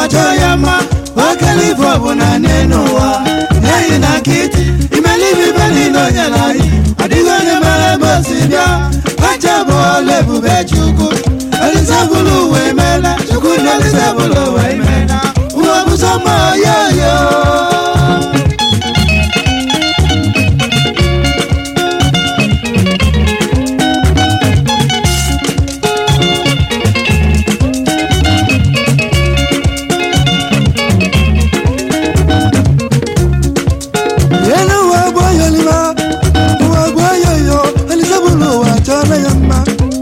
chọọ ya mma okele ife ọbụla n'elu ụwa eyi na nkịtị imelibe ibe niile onye na anyị adịghị onye mere ebe o si bịa kacha bụ ọla ebube chukwu elisabụlụ ụwa emeela chukwu na elisabụlụ ụwa emeela ụwa bụ sọma yoyo elu ụwa bụ oyoliba ụwa bụ oyoyo elisabụlụ ụwa chọọla ya mma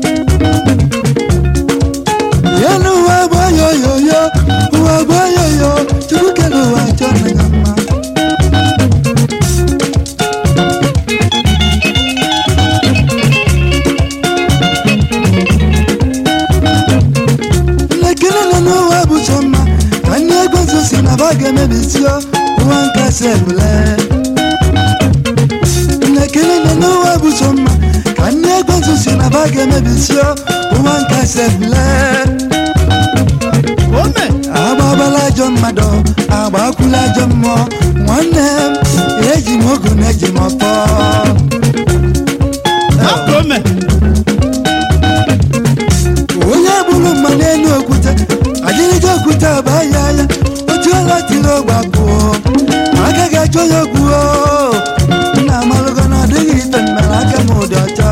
elu ụwa bụ oyoyoyo ụwa bụ oyoyo chukwu kere ụwa chọọla ya mma nlekere nọ n'ụwa bụ sọ mma ka ndị ego nso si na ba ga-emebisio ụwa nkasi ebule nnekere nọ n'ụwa bụ sọ mma ka ndị ego nso si na ba ga-emebisio ụwa nkasi ebule ome agbabala ajọ mmadụ agbakwula ajọ mmụọ nwanne m eji m ogu na eji m ọfọ hapụ ome onye bụrụ mma n'elu okwute adịrịja okwute aba ya ya otu ọla tiri ọgba pụọ agaghị achọ ya okwu nna amalụgo na ọ dịghị ife mmere aka m ụdị ọcha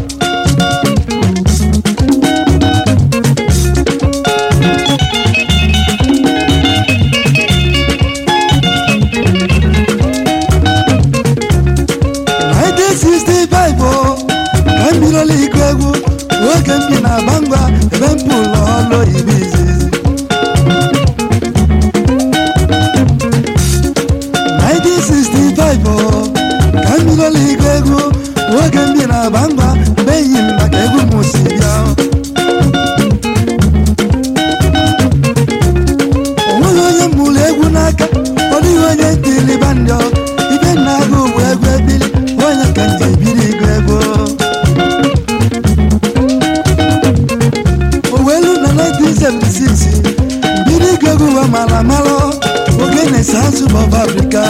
Nineteen sixty-five o ka m bidola ịgụ egwu oge m bi na bangwa ebe m bụ ụlọ ọlụ oyibo izizi 1965 o ka m bidola ịgụ egwu oge m bi na bangwa mgbe enyi m maka egwu m si bịa o nweghị onye m mụrụ egwu n'aka ọ dịghị onye ntili bandị ibe nna agụ bụ egwu ebili onye ka m ji ebiri ịgụ egwu owelu na 1976 mbido ịgụ egwu ụwa mara mara oge na-ese azụ bọb afrịka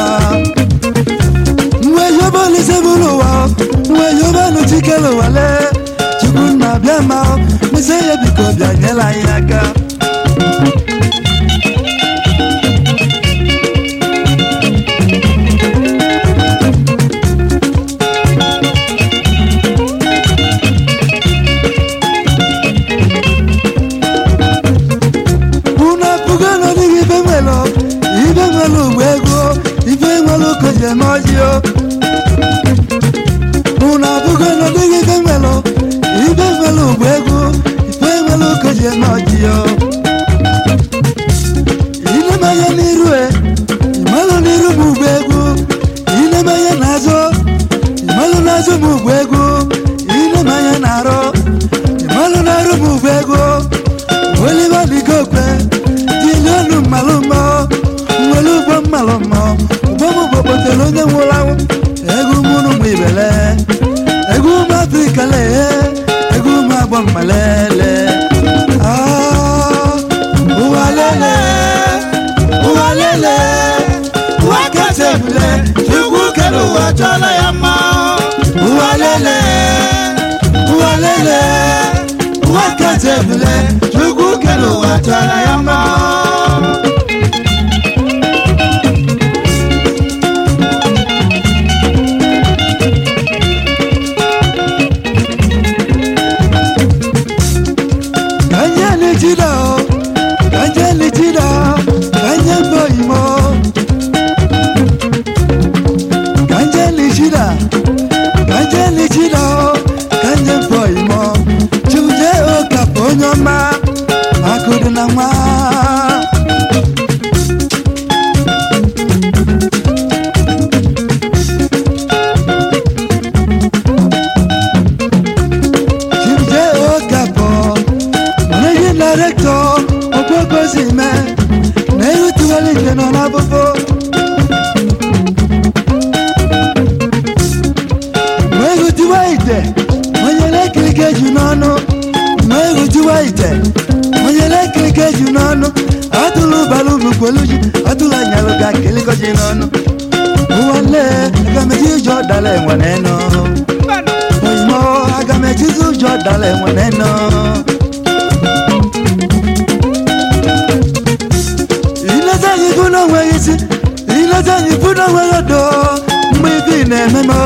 mgbe yoba olise bụrụ ụwa mgbe yoba nụchikere ụwale chukwu nna bịa ma mese ya biko bịa nyela anyị aka unu apụgo n'ọdịghị ibe nwere ibe nwere ugbo ego ibe nwere okoji eme ọjịo unu apụgo n'ọdịghị ibe nwere ibe nwere ugbo ego ibe nwere okoji eme ọjịo ilemanya n'iru e ịmalụ n'iru m ugbo ego ilemanya n'azụ ịmalụ n'azụ m ugbo ego ilemanya n'arụ ịmalụ n'arụ m ugbo ego oliver digokwe jilionu mmalụmọ nwere ugbo mmalụmọ ugbo m bụ kpotere onye nwụrụ anwụ egwu mụrụ m ibele egwu m afrịka lee egwu m agbọ mmalele Ah, ụwa lele ụwa lele ụwa kasị ebule chukwu kere ụwa chọọla ya mma ụwa lele ụwa lele ụwa kasị ebule chukwu kere ụwa chọọla ya mma kanye lichida kanye lichida kanye boyimo kanye lichida kanye lichida kanye boyimo chuje okapo onye ọma akụdị na nwa chuje okapo managing director ogbogozime na-erutiwala ike nọ n'abụbụ wee hụtiwa ite onye elekirike ju n'ọnụ wee hụtiwa ite onye elekirike ju n'ọnụ atụrụ balụ kwelu ji atụla nyalụ ga kelikọ ji n'ọnụ ụwa lee aga m eji ụjọ dala enwe n'enu oyimo aga m ejizi ụjọ dala enwe n'enu ileta anyị bụ n'onweghị isi ileta anyị bụ n'onweghị odo mgbe ibi na-eme m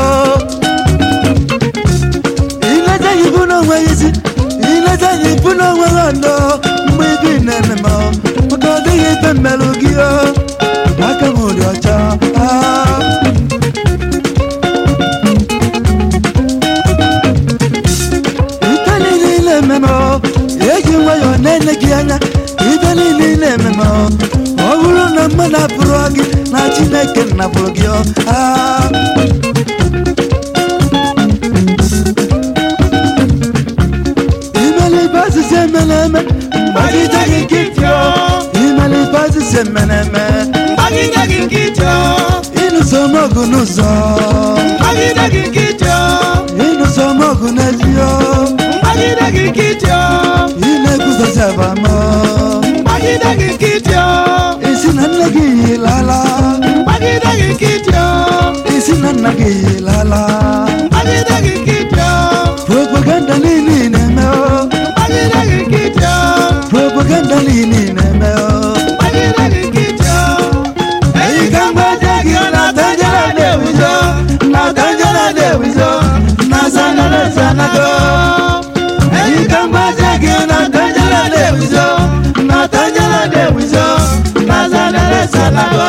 ileta anyị bụ n'onweghị isi ileta anyị bụ n'onweghị odo mgbe ibi na-eme m maka ọ dịghị ife mmelụ gị o aka m dị ọcha ah. ife niile na-ememe eji nwayọọ na-enye gị anya ife niile na-ememe ọ bụrụ na mmadụ apụrụ gị na chineke napụrụ gị ọ ah. imelibe asịsị emere eme mgbagide gị nkịtị ọ imelibe asịsị emere eme Mgbagide gị nkịtị o, ịnụso m ọgụ n'ụzọ mgbagide gị nkịtị o, ịnụso m ọgụ n'ezi ọ mgbagide gị nkịtị o, ị na-ekwuzozi abamọ mgbagide gị nkịtị o, isi na nne gị yilala mgbagide gị nkịtị o, isi na nna gị yilala mgbagide gị nkịtị o, propaganda niile ị na-eme ọ mgbagide gị nkịtị o, propaganda niile ị na-eme ọ mgbagide gị nkịtị o. Eyi ka mgbaje gị na tanjara na-ewizo, na tanjara na-ewizo, na sanara sanago. Eyi ka mgbaje gị na tanjara na-ewizo, na tanjara na-ewizo, na sanara sanago.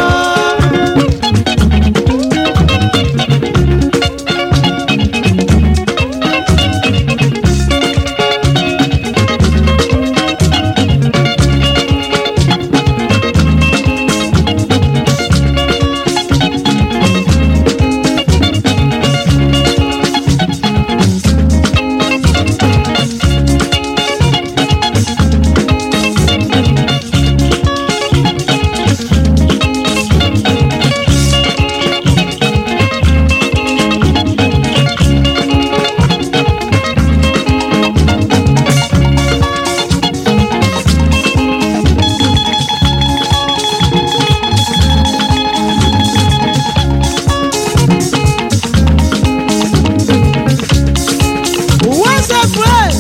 ụwa sefre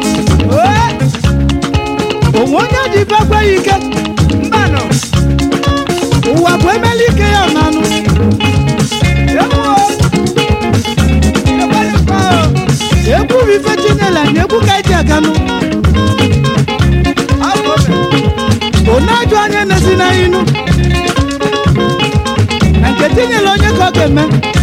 onwe onye ji ife ekweghị ike mbanụ ụwa bụ emeli ike ya nanụ egwu bụ ife chinyela na egwu ka eji aganụ onye ajụ onye na-esi na inu na nke tinyela onye ka ọ ga-eme